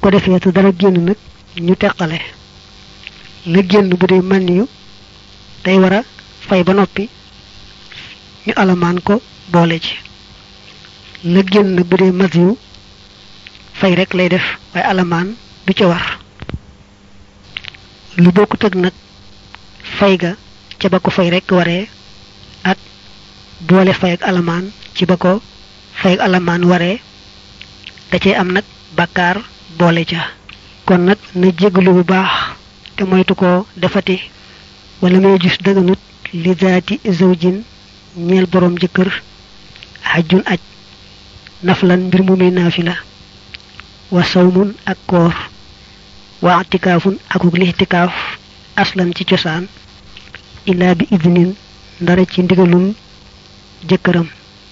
ko defee te dara génn nag ñu teqale la génn bu dee man yu day war a fay ba noppi ñu alamaan ko boole ci la génn nag bu dee mas yu fay rek lay def waaye alamaan du ca war lu bokkut ak nag fay ga ca ba ko fay rek waree ak boole fay ak alamaan ci ba ko fay ak alamaan waree da cee am nag bàkkaar boole ca kon nag na jéggalu bu baax te moytu ko defati wala may gis dëgganut li zaati zawjin ñeel boroom jëkkër xajjun aj naflan mbir mu muy naafila wa sawmun ak koor wa atikaafun akuk lixtikaaf aslan ci cosaan illaa bi idnin ndara ci ndigalul jëkkëram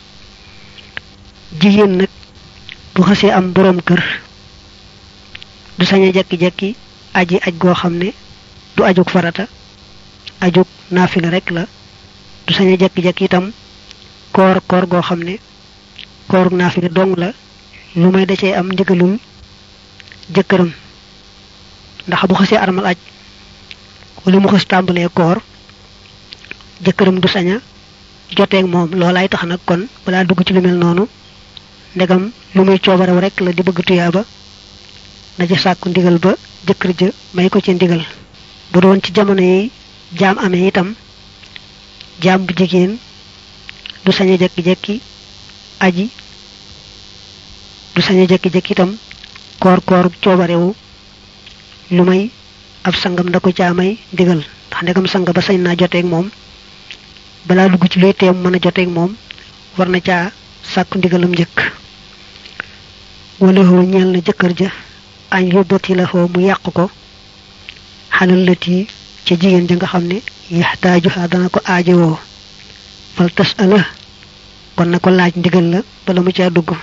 jigéen nag bu xasee am boroom kër du sañ a jekki-jekki aji aj goo xam ne du ajug farata ajug naafila rek la du sañ a jekki-jekki itam koor koor goo xam ne koor naafila dong la lu may da cee am ndigalul jëkkëram ndax bu xasee armal aj wala mu xas tàmbalee koor jëkkëram du saña joteeg moom loolaay tax nag kon balaa dugg ci lu mel noonu ndegam lu muy coobarew rek la di bëgg tuyaaba na ca sàkku ndigal ba jëkkër ja may ko ci ndigal bu doon ci jamono yi jaam amee itam jaam bu jigéen du sañ a jekki-jekki aji du sañ a jekki-jekki itam koor koor coobarewu lu may ab sangam da ko caa may ndigal ndax ndegam sang ba sañ naa joteeg moom balaa dugg ci luy teem mën a joteeg moom war na caa sàkku ndigalam njëkk wala hoo ñeel na jëkkër ja añ yóbbati la hoo mu yàq ko xalal lët yi ca jigéen ja nga xam ne yaxtaajuha dana ko aajowoo fal tas ala kon na ko laaj ndigal la bala mu caa dugg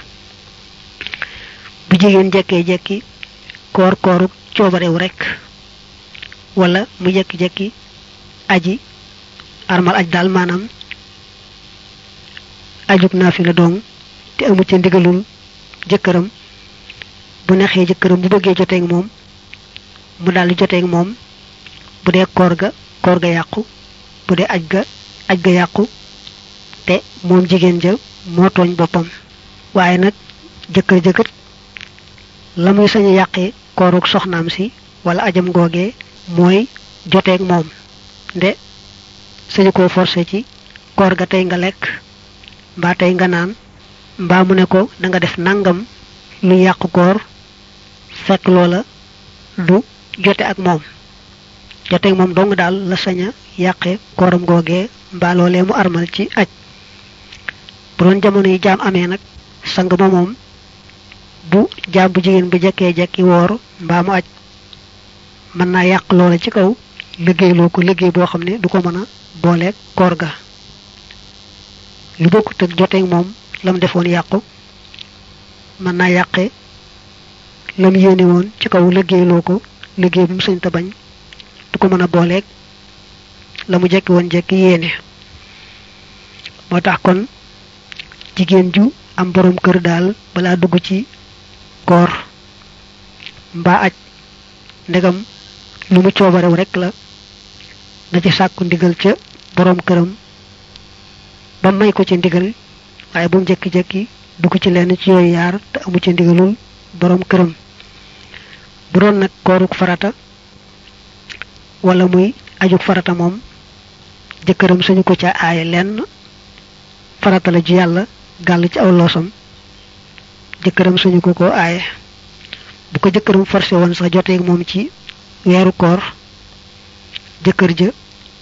bu jigéen jekkee jekki koor kooru coobarew rek wala mu jekki-jekki aji armal aj daal maanaam ajug naa fi la dong te amu ca ndigalul jëkkëram bu neexee jëkkëram bu bëggee joteeg moom mu daal di joteeg moom bu dee koor ga koor ga yàqu bu dee aj ga aj ga yàqu te moom jigéen ja moo tooñ boppam waaye nag jëkkër jëkkër la muy sañ a yàqee kooruk soxnaam si wala ajam googee mooy joteeg moom nde sañu koo forcé ci koor ga tey nga lekk mbaa tey nga naan mbaa mu ne ko da nga def nangam lu yàq koor fekk loola du jote ak moom jote ak moom dong daal la sañ a yàqe kooram googee mbaa loolee mu armal ci aj bu doon jamono yi jaam amee nag sang ma moom bu jaam bu jigéen bu jekkee jekki woor mbaa mu aj mën naa yàq loola ci kaw liggéeyloo ko liggéey boo xam ne du ko mën a booleeg koor ga lu bokkut ak joteeg moom lam defoon yàqu mën naa yàqe lam yéene woon ci kaw liggéeyloo ko liggéey bu mu sañ ta bañ du ko mën a booleeg la mu jekki woon jekki yéene moo tax kon jigéen ju am borom kër daal balaa dugg ci koor mbaa aj ndegam lu mu coobarew rek la na ci sàkku ndigal ca borom këram ba may ko ci ndigal waaye bu mu jekki-jekki dugg ci lenn ci yooyu yaar te amu ci ndigalul borom këram bu doon nag kooruk farata wala muy ajuk farata moom jëkkëram sañu ko ca aaye lenn farata la ju yàlla gàll ci aw loosam jëkkëram sañu ko ko aaye bu ko jëkkëram forcé woon sax joteeg moom ci weeru koor jëkkër ja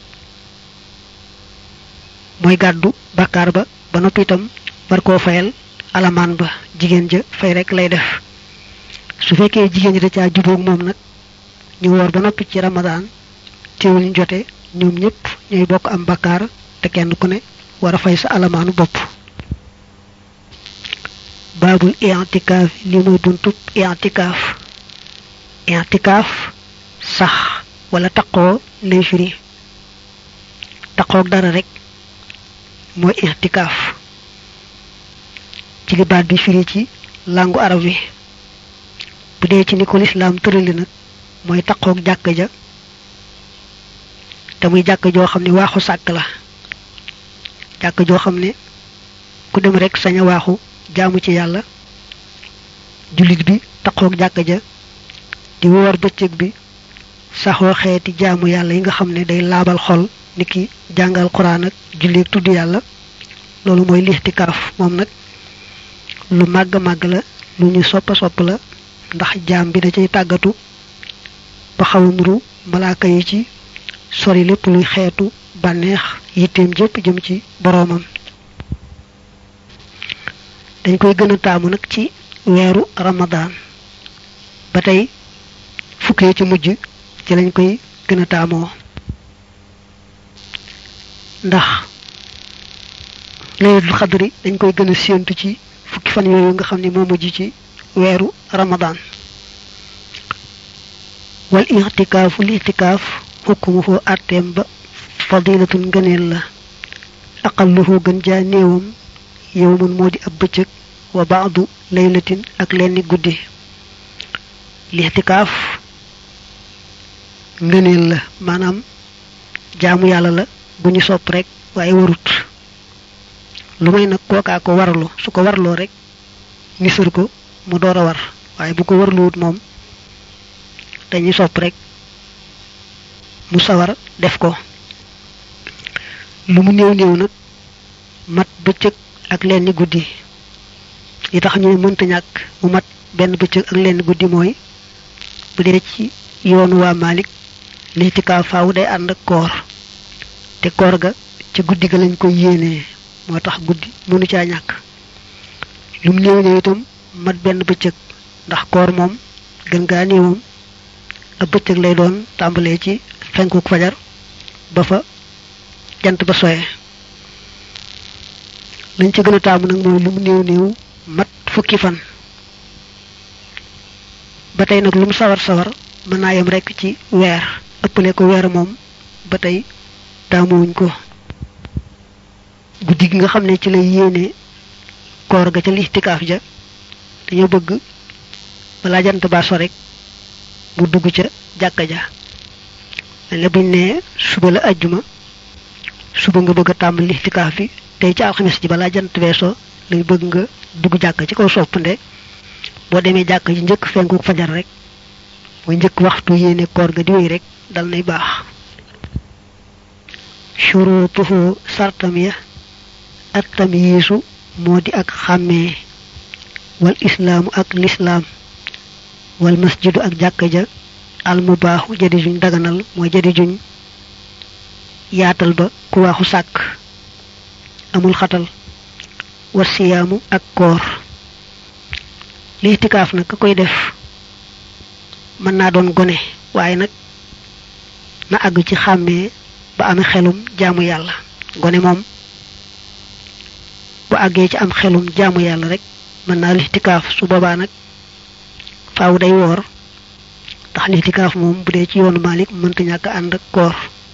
mooy gàddu bàkkaar ba ba noppi itam war koo fayal alamaan ba jigéen ja fay rek lay def su fekkee jigéen ji da caa jubóog moom nag ñu woor ba noppi ci ramadaan teewul ñu jote ñoom ñëpp ñooy bokk am bàkkaar te kenn ku ne war a fay sa alamaanu bopp baabul i'tikaaf li muy buntub i'tikaaf i'tikaaf sax wala taqoo lay firi taqoog dara rek mooy i'tikaaf ci li baat bi firi ci làngu arab wi bu dee ci ni ko lislaam tërali nag mooy taqoog jàkk ja te muy jàkk joo xam ne waaxu sàkk la jàkk joo xam ne ku dem rek sañ a waaxu jaamu ci yàlla jullit bi taqoog jàkk ja di woor bëccëg bi saxoo xeeti jaamu yàlla yi nga xam ne day laabal xol niki jàngal quraan ak julli tudd yàlla loolu mooy lixtikaaf moom nag lu màgg màgg la lu ñu soppa sopp la ndax jaam bi da cay tàggatu ba xaw a nuru malaaka yi ci sori lépp luy xeetu bànneex yitteem jëpp jëm ci boroomam dañ koy gën a taamu nag ci weeru ramadaan ba tey fukkee ci mujj ci lañ koy gën a taamoo ndax laylatul xadri dañ koy gën a séentu ci fukki fan yooyu nga xam ne moo mujj ci weeru ramadaan wal ixtikaafu li ixtikaaf xukkumu foo àtteem ba fadilatun ngëneel la aqalluhu gën jaa néewam yowmun moo di ab bëccëg wa baadu laylatin ak lenni guddi li ixtikaaf ngëneel la maanaam jaamu yàlla la bu ñu sopp rek waaye warut lu may nag kookaa ko warlu su ko warloo rek nisër ko mu door a war waaye bu ko warluwut moom dañuy sopp rek mu sawar def ko lu mu néew néew nag mat bëccëg ak lenn guddi yi tax ñu ne mënta ñàkk mu mat benn bëccëg ak lenn guddi mooy bu dee ci yoonu waa Malik lixtikaaf faaw day ànd ak koor te koor ga ci guddi ga lañ koy yéenee moo tax guddi mënu caa ñàkk lu mu néew néew itam mat benn bëccëg ndax koor moom gën gaa néewam ab bëccëg lay doon tàmbalee ci fenkuk fajar ba fa jant ba soye lañ ci gën a taamu nag mooy lu mu néew néew mat fukki fan ba tey nag lu mu sawar sawar mën naa yem rekk ci weer ëppale ko weer moom ba tey taamuwuñ ko guddi gi nga xam ne ci lay yéene koor ga ca lixtikaaf ja dañoo bëgg balaa jant baa so rek mu dugg ca jàkka ja mel ne buñ ne suba la ajjuma suba nga bëgg a tàmbali lixtikaaf bi tey ci alxames ji balaa jant weesoo lay bëgg nga dugg jàkka ci kaw soppande boo demee jàkka ji njëkk fenku fajar rek mooy njëkk waxtu yéene koor ga di wéy rek dal nay baax shurutuhu sartam ya at tamyiisu moo di ak xàmmee wal islaamu ak lislaam wal masjidu ak jàkka ja al mubaaxu jadi juñ daganal mooy jadi juñ yaatal ba ku waaxu sàkk amul xatal wa siyaamu ak koor li itikaaf nag ka koy def mën naa doon gone waaye nag na àgg ci xàmmee ba amee xelum jaamu yàlla gone moom bu àggee ci am xelum jaamu yàlla rek mën naa lixtikaaf su boobaa nag faaw day woor ndax lixtikaaf moom bu dee ci yoonu Malik mënta ñàkk ànd ak koor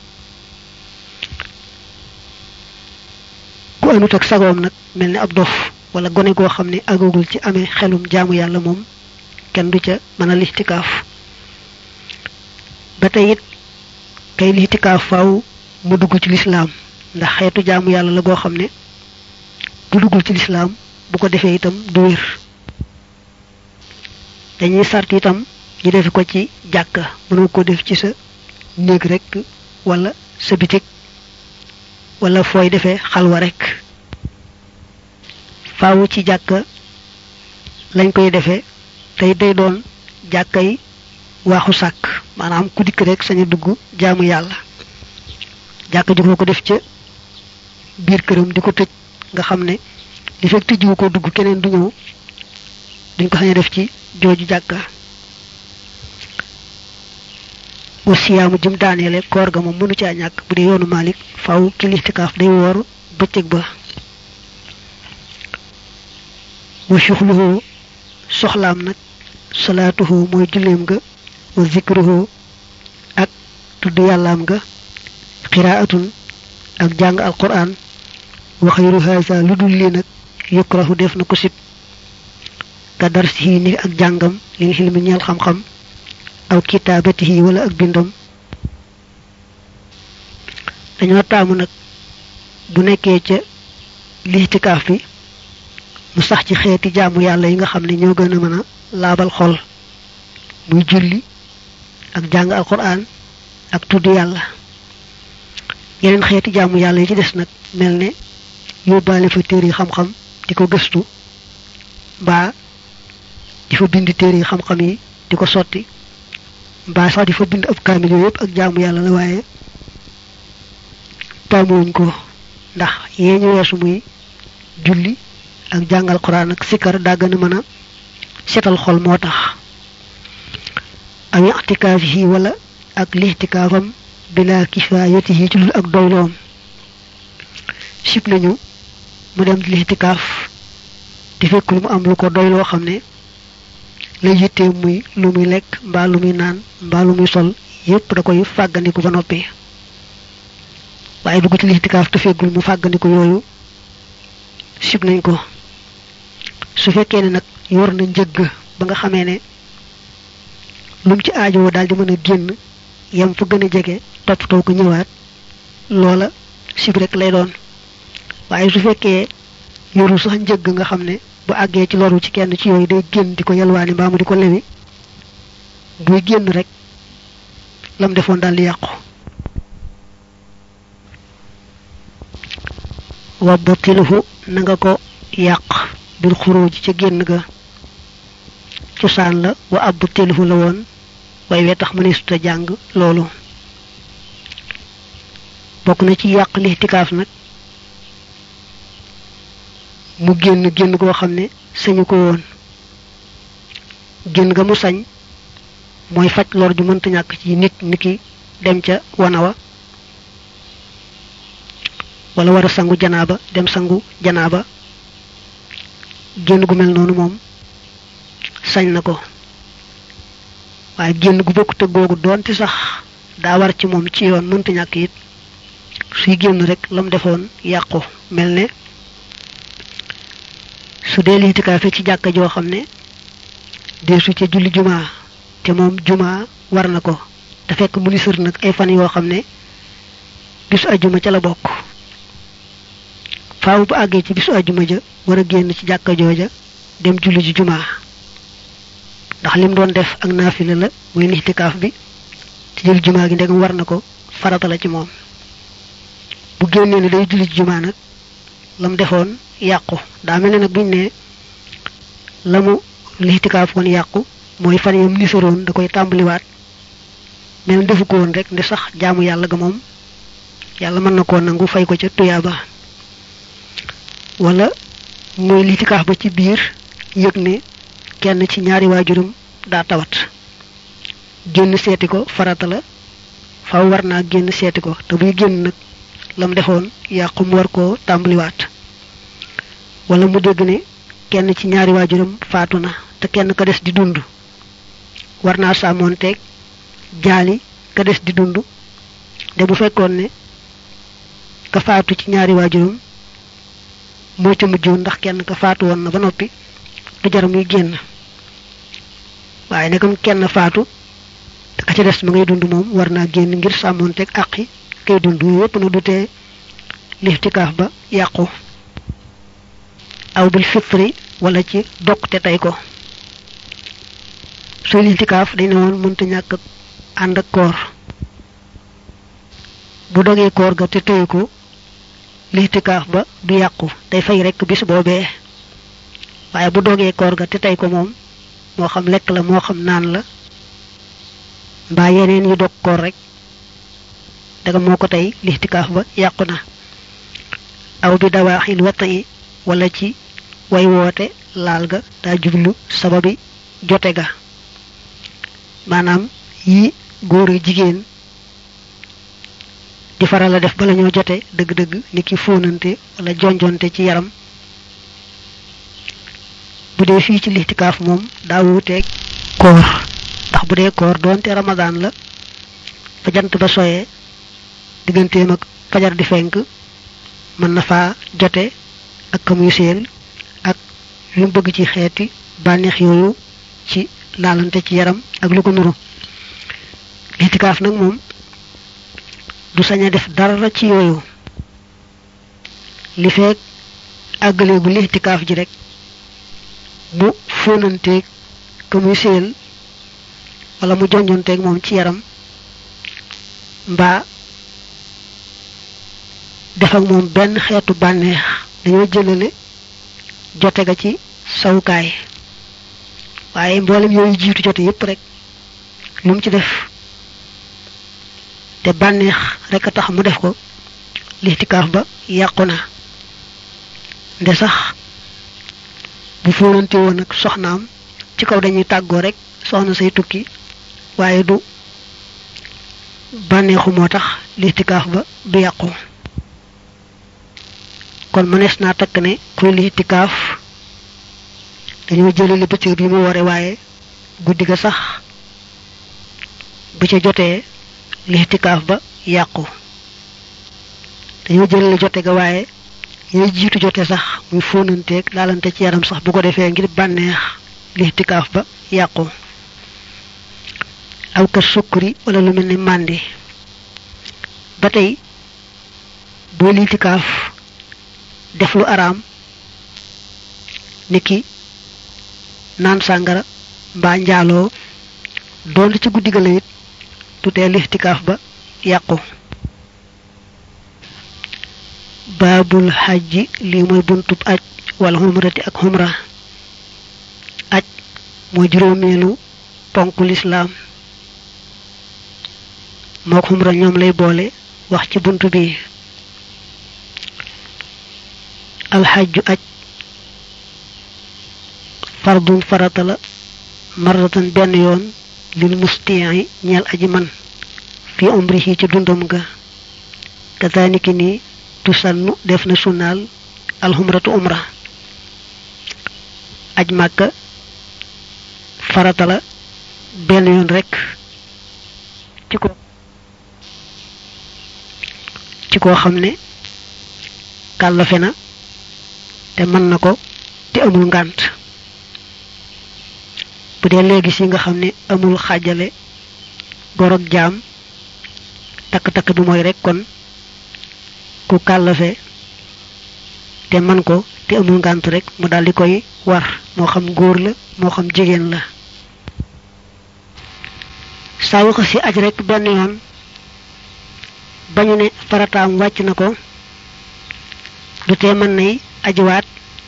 ku anut ak sagoom nag mel ni ab dof wala gone goo xam ne àggagul ci amee xelum jaamu yàlla moom kenn du ca mën a lixtikaaf ba tey it kay lixtikaaf faaw mu dugg ci lislaam ndax xeetu jaamu yàlla la goo xam ne bu duggul ci lislaam bu ko defee itam du wér dañuy sart itam ñu defe ko ci jàkka mënoo ko def ci sa néeg rek wala sa bitig wala fooy defee xalwa rek faaw ci jàkka lañ koy defee tey day doon jàkka yi waaxu sàkk maanaam ku dikk rek saña dugg jaamu yàlla jàkka ji ko def ca biir këram di ko tëj nga xam ne li fekk tëjjiwu ko dugg keneen du ñëw duñ ko sañ a def ci jooju jàkka wasiyaamu jëm daaneele koor ga moom mënu caa ñàkk bu dee yoonu Malik faw ki lixtikaaf day woor bëccëg ba wa shuxluhu soxlaam nag salaatuhu mooy julleem ga wa zikruhu ak tudd yàllaam ga qiraatun ak jàng alquran wa xayru haza lu dul lii nag yukrahu def na ko sib ka darsihi ni ak jàngam li xilmi ñeel xam-xam aw kitaabatihi wala ak bindam dañoo taamu nag bu nekkee ca liitikaaf bi mu sax ci xeeti jaamu yàlla yi nga xam ne ñoo gën a mën a laabal xol muy julli ak jàng alquran ak tudd yàlla yeneen xeeti jaamu yàlla yi ci des nag mel ne yóbbaale fa téere yi xam-xam di ko gëstu mbaa di fa bind téere yi xam-xam yi di ko sotti mbaa sax di fa bind ab kaamil yooyu yëpp ak jaamu yàlla la waaye taamuwuñ ko ndax yee ñu weesu muy julli ak jàngal quran ak sikkar daa gën a mën a setal xol moo tax aw i'tikaafihi wala ak lixtikaafam bila kifaayatihi ci lul ak doyloom sib nañu mu dem di lixtikaaf di fekkul mu am lu ko doy loo xam ne la yittee muy lu muy lekk mbaa lu muy naan mbaa lu muy sol yépp da koy fàggandiku ba noppi waaye dugg ci lixtikaaf te fekkul mu fàggandiku yooyu sib nañ ko su fekkee ne nag yor na njëgg ba nga xamee ne lum ci aajowoo daal di mën a génn yam fa gën a jege toppatoo ko ñëwaat loola sib rek lay doon waaye su fekkee yorul sax njëgg nga xam ne bu àggee ci loru ci kenn ci yooyu day génn di ko yalwaani mbaa mu di ko lewi buy génn rek lam defoon daal di yàqu wa batiluhu na nga ko yàq bil xuruj ca génn ga cosaan la wa ab batiluhu la woon way wee tax mëneesuta jàng loolu bokk na ci yàq lixtikaaf nag mu génn génn goo xam ne sañu ko woon génn ga mu sañ mooy faj lor ju mënta ñàkk ci nit niki dem ca wanawa wala war a sangu janaaba dem sangu janaaba génn gu mel noonu moom sañ na ko waaye génn gu bokkut ak googu doonte sax daa war ci moom ci yoon mënta ñàkk it suy génn rek lam defoon yàqu mel ne su dee liitikaafe ci jàkka joo xam ne deesu ca julli jumaa te moom jumaa war na ko te fekk mu ni sër nag ay fan yoo xam ne bisu ajjuma ca la bokk faaw bu àggee ci bisu ajjuma ja war a génn ci jàkka jooja dem julli ji jumaa ndax lim doon def ak naafila la muy lixtikaaf bi te jël jumaa gi ndegam war na ko farata la ci moom bu génnee ne day julli ji jumaa nag lam defoon yàqu daa mel ne nag buñ ne la mu lixtikaaf woon yàqu mooy fan yam nisaroon da koy tàmbaliwaat mel defu ko woon rek ndi sax jaamu yàlla ga moom yàlla mën na koo nangu fay ko ca tuyaaba wala mooy lixtikaaf ba ci biir yëg ne kenn ci ñaari waajuram daa tawat génn seeti ko farata la faw war naa génn seeti ko te buy génn nag lam defoon yàqu mu war koo tàmbaliwaat wala mu dégg ne kenn ci ñaari waajuram faatu na te kenn ka des di dund war naa sàmmoonteeg jaali ka des di dund de bu fekkoon ne ka faatu ci ñaari waajuram moo ca mujjoon ndax kenn ka faatu woon na ba noppi du jar muy génn waaye nekkam kenn faatu te ka ca des ma ngay dund moom war naa génn ngir sàmmoonteeg àqi kay dund yépp na du tee lixtikaaf ba yàqu aw bil fitri wala ci dog te tey ko suy lixtikaaf dañ ne woon mënta ñàkk ànd ak koor bu dogee koor ga te tey ko lixtikaaf ba du yàqu day fay rekk bis boobee waaye bu dogee koor ga te tey ko moom moo xam lekk la moo xam naan la mbaa yeneen yu dog koor rek daga moo ko tey lixtikaaf ba yàqu na aw bi dawaaxil wata yi wala ci way woote laal ga daa jublu sababi jote ga maanaam yi góor ak jigéen di faral a def bala ñoo jote dëgg-dëgg ni ki fóonante wala jonjonte ci yaram bu dee fii ci lixtikaaf moom daa wuuteeg koor ndax bu dee koor doonte ramadaan la fa jant ba soyee digganteem ak fajar di fenk mën na faa jote ak ka muy seel ak lu mu bëgg ci xeeti bànneex yooyu ci laalante ci yaram ak lu ko nuru litikaaf nag moom du sañ a def dara ci yooyu li feek àggaleegu litikaaf ji rek mu fóonanteeg ka muy séyal wala mu jonjonteeg moom ci yaram mbaa def ak moom benn xeetu bànneex dañoo jëlale jote ga ci sawukaay waaye mboolem yooyu jiitu jote yépp rek lu mu ci def te bànneex rek a tax mu def ko lixtikaaf ba yàqu na nde sax bu fóonante woon ak soxnaam ci kaw dañuy tàggoo rek soxna say tukki waaye du bànneexu moo tax lixtikaaf ba du yàqu kon mënees naa takk ne kuy lixtikaaf dañoo jëlale bëccëg bi mu ware waaye guddi ga sax bu ca jotee lixtikaaf ba yàqu dañoo jëlale jote ga waaye yooy jiitu jote sax muy fóonanteeg laalante ci yaram sax bu ko defee ngir bànneex lixtikaaf ba yàqu aw ka sukkuri wala lu mel ni màndi ba tey boo lixtikaaf def lu araam niki naan sàngara mbaa njaaloo doon ci guddi ga la it tutee lixtikaaf ba yàqu baabul xajji lii mooy buntub aj wala xumrati ak xumra aj mooy juróomeelu ponku lislaam moo xumra ñoom lay boole wax ci bunt bi alxajju aj fardun farata la marratan benn yoon lil mustii ñeel aji man fi umrihi ci dundam ga kazaniki ni tusannu def na sunnaal alxumratu umra aj màkka farata la benn yoon rekk ci ko ci koo xam ne kàllafe na te mën na ko te amul ngànt bu dee léegi si nga xam ne amul xaajale gor ak jaam takk-takk bi mooy rek kon ku kàllafe te man ko te amul ngànt rek mu daldi koy war moo xam góor la moo xam jigéen la saa yu ko si aj rek benn yoon bañu ne farataam wàcc na ko du tee mën nay ajuwaat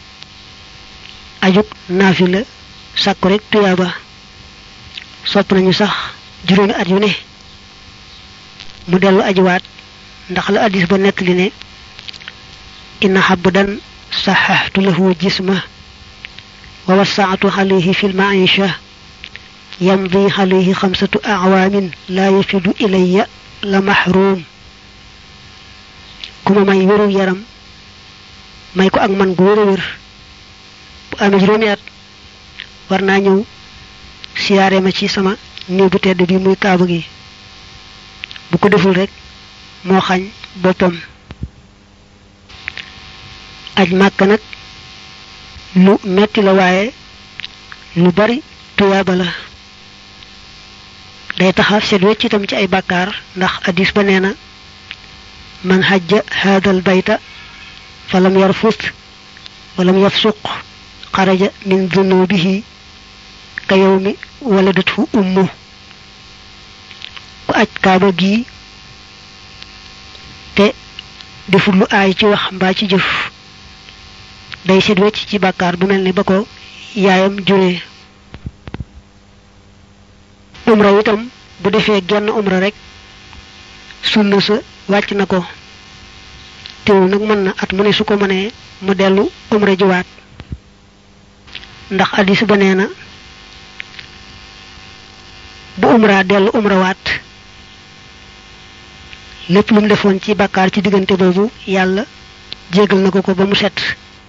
ajuk naafila sàkku rek tuyaaba sopp nañu sax juróomi at yu ne mu dellu ajuwaat ndax la addis ba nekk li ne inna xabdan saxaxtu lahu jisma wa wasaatu alayhi fi lmaisha yamdi alayhi xamsatu acwaamin laa yafidu ilayya la maxruum ku ma may wéru yaram may ko ak man gu wér a wér bu amee juróomi at war naa ñëw siyaare ma ci sama néeg bu tedd bi muy kaaba gi bu ko deful rek moo xañ boppam aj màkk nag lu metti la waaye lu bari tuyaaba la day taxa set wecc itam ci ay bàkkaar ndax addis ba nee na man xajja haadal bayta falam yarfut walam yafsuq xaraja min dunubihi ka yawmi waladathu ummu ku aj kaaba gi te deful lu aay ci wax mbaa ci jëf day set wecc ci bàkkaar bu mel ni ba ko yaayam juree umra itam bu defee genn umra rek sunna sa wàcc na ko teewul nag mën na at mu ne su ko mënee mu dellu umra jiwaat ndax addis ba nee na bu umra dellu umra waat lépp lu mu defoon ci bàkkaar ci diggante boobu yàlla jégal na ko ko ba mu set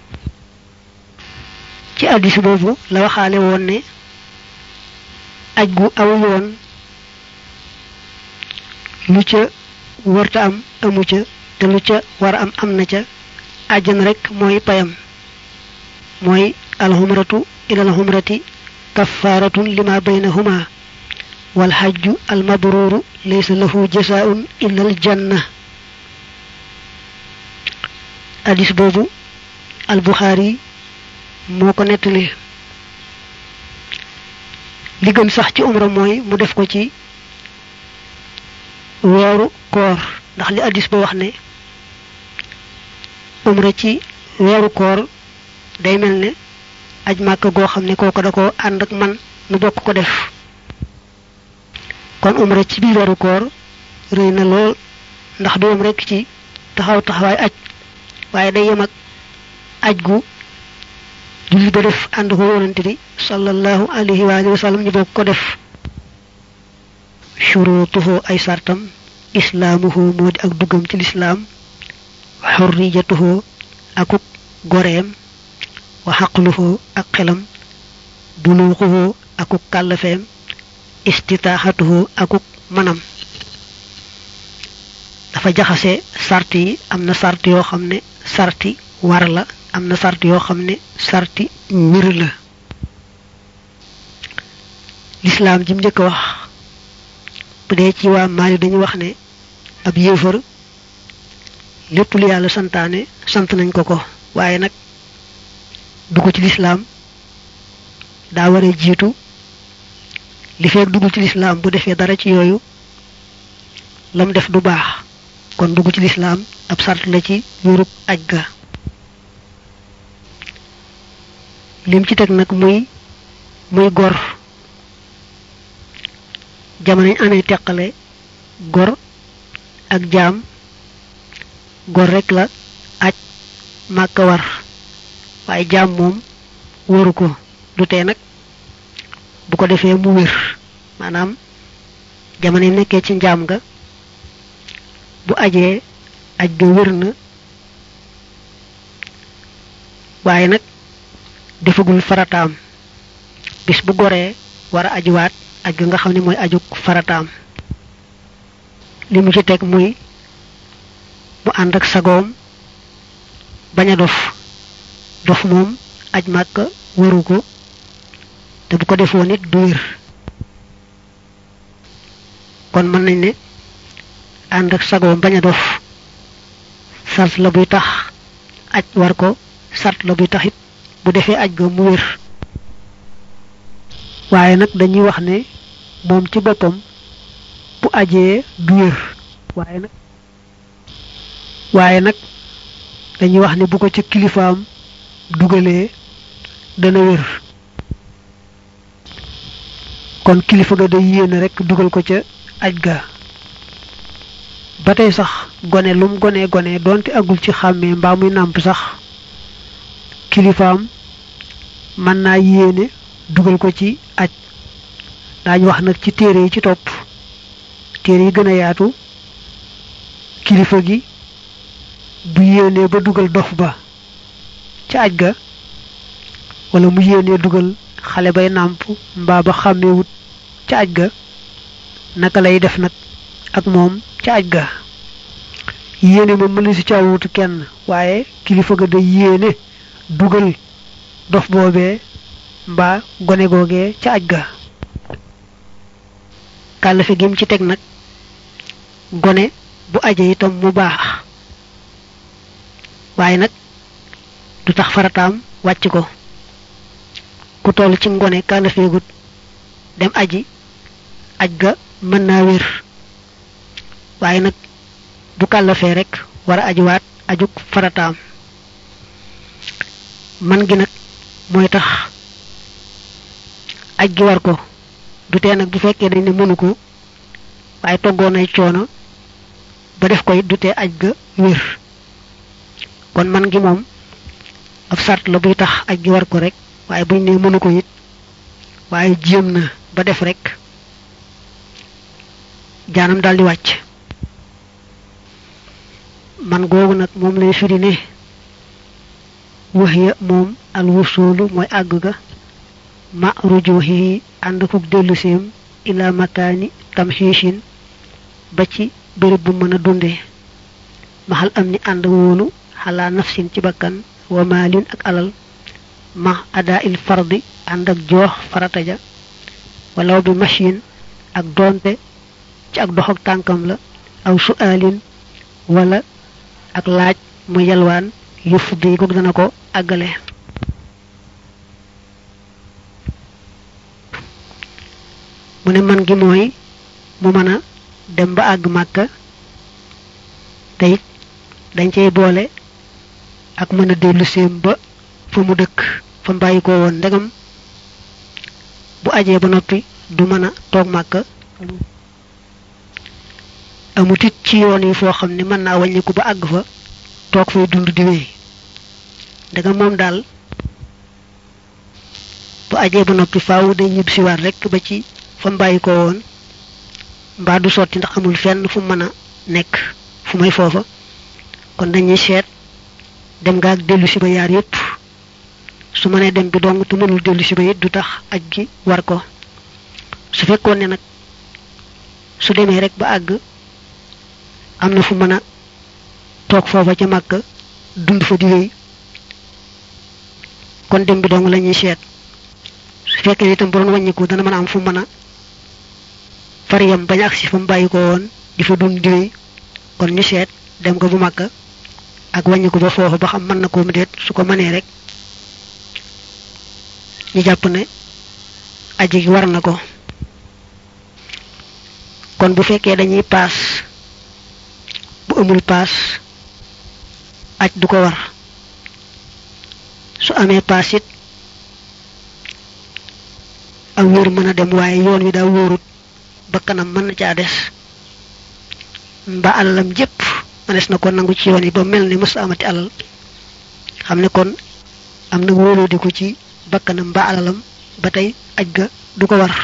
ci addis boobu la waxaale woon ne aj gu aw yoon lu ca wërta am amu ca te lu ca war am am na ca àjjan rek mooy payam mooy alxumratu ila al umrati kaffaratun lima baynahuma wal hajju al mabruru laysa lahu jazaa'un illa al janna hadis boobu al buxaari moo ko nettali li gën sax ci umra mooy mu def ko ci weeru koor ndax li hadis ba wax ne umra ci weeru koor day mel ne aj màkk goo xam ne kooku da ko ànd ak man nu bokk ko def kon umra ci biir weeru koor rëy na lool ndax du yem rekk ci taxaw taxawaay aj waaye day yem ak aj gu julli ba def ànd ko yonante bi sallallahu alayhi wa alihi wa sallam ñu bokk ko def shurutuhu ay sartam islaamuhu moo di ak duggam ci lislaam xurriyatuhu akuk goreem wa xaqluhu ak xelam buluuxuhu akuk kàllafeem istitaaxatuhu akuk manam dafa jaxase sart yi am na sart yoo xam ne sarti war la am na sart yoo xam ne sarti mbir la lislaam ji mu njëkk wax bu dee ci waa Maali dañu wax ne ab yéefar lépp lu yàlla santaane sant nañ ko ko waaye nag dugg ci lislaam daa war a jiitu li feek dugg ci lislaam bu defee dara ci yooyu lam def du baax kon dugg ci lislaam ab sart la ci yurub aj ga lim ci teg nag muy muy gor jamono ñu amee teqale gor ak jaam gor rek la aj màkka war waaye jaam moom waru ko du tee nag bu ko defee mu wér maanaam jamono yi nekkee ci njaam nga bu ajee aj ga wér na waaye nag defagul farataam bis bu goree war a ajuwaat aj ga nga xam ne mooy ajug farataam li mu ci teg muy mu ànd ak sagoom bañ a dof dof moom aj màkk waru ko te bu ko defoo nit du wér kon mën nañ ne ànd ak sagoom bañ a dof sart la buy tax aj war ko sart la buy tax it bu defee aj ga mu wér waaye nag dañuy wax ne moom ci boppam bu ajee du wér waaye nag waaye nag dañuy wax ne bu ko ca kilifaam dugalee dana wér kon kilifa ga day yéene rek dugal ko ca aj ga ba tey sax gone lum gone gone doonte agul ci xàmmee mbaa muy nàmp sax kilifaam mën naa yéene dugal ko ci aj daañu wax nag ci téere yi ci topp téere yi gën a yaatu kilifa gi bu yéenee ba dugal dof ba ca aj ga wala mu yéenee dugal xale bay nàmp mbaa ba xàmmeewut ca aj ga naka lay def nag ak moom ca aj ga yéene moom mënu si caawutu kenn waaye kilifa ga day yéene dugal dof boobee mbaa gone googee ca aj ga kàllafe gi mu ci teg nag gone bu aje itam mu baax waaye nag du tax farataam wàcc ko ku toll ci ngone kàllafeegut dem aji aj ga mën naa wér waaye nag bu kàllafee rek war a ajuwaat ajuk farataam man gi nag mooy tax aj gi war ko du tee nag bu fekkee dañ ne mënu ko waaye toggoon ay coono ba def ko it du tee aj ga wér kon man gi moom ab sart la buy tax aj gi war ko rek waaye buñ ne mënu ko it waaye jéem na ba def rek jaanam daldi wàcc man googu nag moom lay firi ne wax ya moom al wusulu mooy àgg ga ma rujuhi ànd fuk dellu seem ila makaani tamxiishin ba ci béréb bu mën a dunde maxal am ni ànd wóolu xalaa nafsin ci bakkan wa maalin ak alal ma adaa il fardi ànd ak joox farata ja walaw bi machine ak doonte ci ak dox ak tànkam la aw su'aalin wala ak laaj mu yalwaan yëf di ko dana ko àggale mu ne man gi mooy mu mën a dem ba àgg màkka te it dañ cey boole ak mën a dellu séem ba fa mu dëkk fa mbàyyi ko woon ndegam bu ajee ba noppi du mën a toog màkka amut it ci yoon yi foo xam ne mën naa wàññiku ba àgg fa toog fay dund di wéy ndegam moom daal bu ajee ba noppi faaw day ñib siwaat rek ba ci fa mbàyyi ko woon mbaa du sotti ndax amul fenn fu mën a nekk fu may foofa kon dañuy seet dem nga ak dellu si ba yaar yépp su mënee dem bi dong te mënul dellu si ba it du tax aj gi war ko su fekkoon ne nag su demee rek ba àgg am na fu mën a toog foofa ca màkk dund fa di wéy kon dem bi dong la ñuy seet su fekkee itam bu doon wàññiku dana mën a am fu mën a far yam bañ agsi fa mu bàyyi ko woon di fa dund di wéy kon ñu seet dem ko bu màkk ak wàññiku ba foofu ba xam mën na ko mu déet su ko mënee rek ñu jàpp ne aji gi war na ko kon bu fekkee dañuy paas bu amul paas aj du ko war su amee paas it ak wóor mën a dem waaye yoon wi daa wóorut ba kanam mën na caa des mba alalam jépp mënees na ko nangu ci yoon yi ba mel ni mës amati alal xam ne kon am na wóolóodiku ci bakkanam ba alalam ba tey aj ga du ko war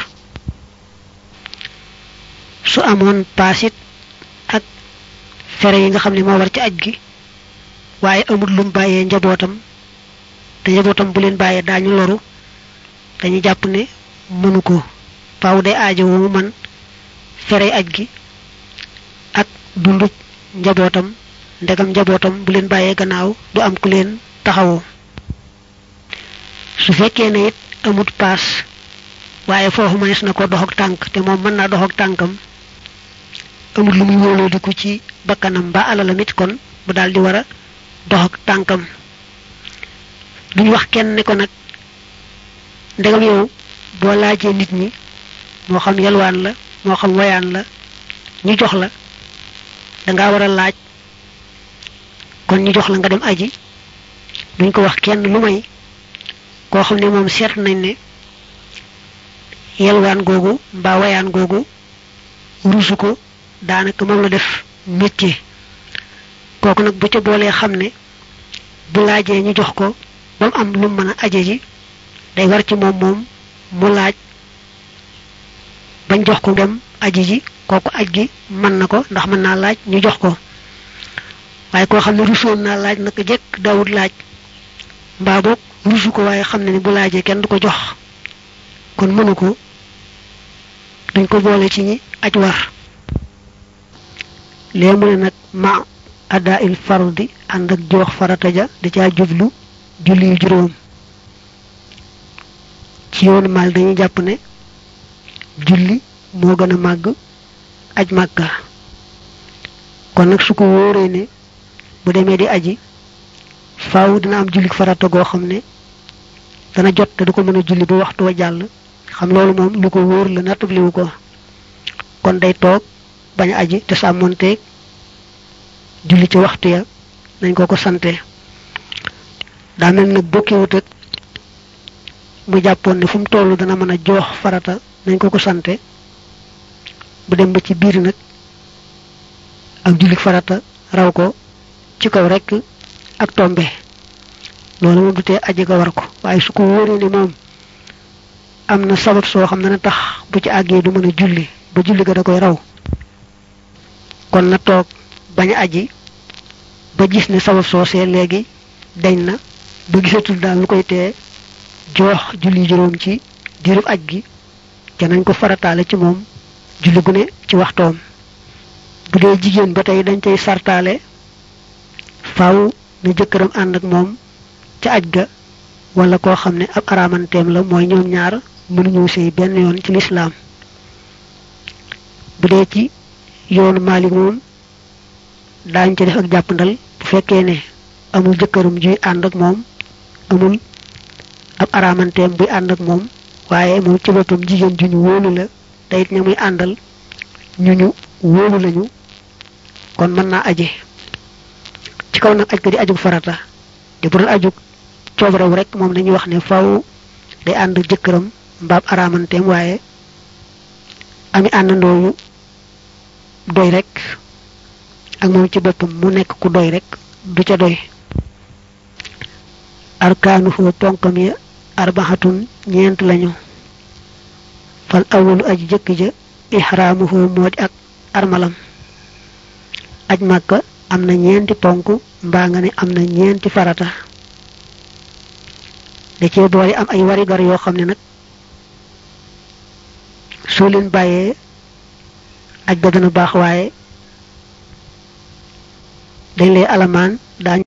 su amoon paasit ak fere yi nga xam ne moo war ci aj gi waaye amul lum bàyyee njabootam te njabootam bu leen bàyyee daañu loru dañu jàpp ne mënu ko faaw day aajo wu man fere aj gi ak dundub njabootam ndegam njabootam bu leen bàyyee gannaaw du am ku leen taxawoo su fekkee ne it amut paas waaye foofu mënees na ko dox ak tànk te moom mën naa dox ak tànkam amut lu muy wóoloo di ko ci bakkanam ba alalam it kon bu daal di war a dox ak tànkam duñ wax kenn ne ko nag ndegam yow boo laajee nit ñi moo xam yalwaan la moo xam wayaan la ñu jox la danga war a laaj kon ñu jox la nga dem aji duñ ko wax kenn lu may koo xam ne moom seet nañ ne yelwaan googu mbaa wayaan googu ruusu ko daanaka moom la def métier kooku nag bu ca boolee xam ne bu laajee ñu jox ko ba mu am lu mën a aje ji day war ci moom moom mu laaj bañ jox ko dem aji ji kooku aj gi mën na ko ndax mën naa laaj ñu jox ko waaye koo xam ne rusoon naa laaj naka jekk daawut laaj mbaa boog rusu ko waaye xam ne ni bu laajee kenn du ko jox kon mënu ko dañ ko boole ci ñi aj war lee mu ne nag ma ada il fardi ànd ak joox farata ja da caa jublu julli yu juróom ci yoonu maal dañuy jàpp ne julli moo gën a màgg aj màgga kon nag su ko wóoree ne bu demee di aji faaw dina am julli farata goo xam ne dana jot te du ko mën a julli ba waxtu wa jàll xam loolu moom lu ko wóor la nattabliwu ko kon day toog bañ a aji te sàmmonteeg julli ci waxtu ya nañ ko ko sante daa mel nag bokkiwut ak mu jàppoon ne fu mu toll dana mën a joox farata nañ ko ko sante bu dem ba ci biir nag ak julli farata raw ko ci kaw rekk ak tombe loolu moom du tee aji ga war ko waaye su ko wóoree ni moom am na sabab soo xam ne na tax bu ci àggee du mën a julli ba julli ga da koy raw kon na toog bañ a aji ba gis ne sabab soo see léegi dañ na ba gisatul daal lu koy tee joox julli juróom ci diirub aj gi ca nañ ko farataale ci moom julli gu ne ci waxtoom bu dee jigéen ba tey dañ cay sartaale faaw na jëkkëram ànd ak moom ca aj ga wala koo xam ne ab araamanteem la mooy ñoom ñaar mënuñu sëy benn yoon ci lislaam bu dee ci yoonu Maalik moom daañ ca def ak jàppandal bu fekkee ne amul jëkkëram juy ànd ak moom amul ab araamanteem buy ànd ak moom waaye moom ci boppam jigéen ju ñu wóolu la te it ña muy àndal ñu ñu wóolu lañu kon mën naa aje ci kaw nag aj ko di ajug farata di bu doon ajug coobarew rek moom dañuy wax ne faw day ànd jëkkëram mbaab araamanteem waaye ami àndandoo yu doy rek ak moom ci boppam mu nekk ku doy rek du ca doy arkaanu foo ponkam ya arbaxatun ñeent lañu fal awalu aji jëkk ja ihraamu foo moo di ak armalam aj màkka am na ñeenti ponk mbaa nga ne am na ñeenti farata da cee boole am ay warigar yoo xam ne nag soo leen bàyyee aj ba dana baax waaye dañ lay alamaan daañ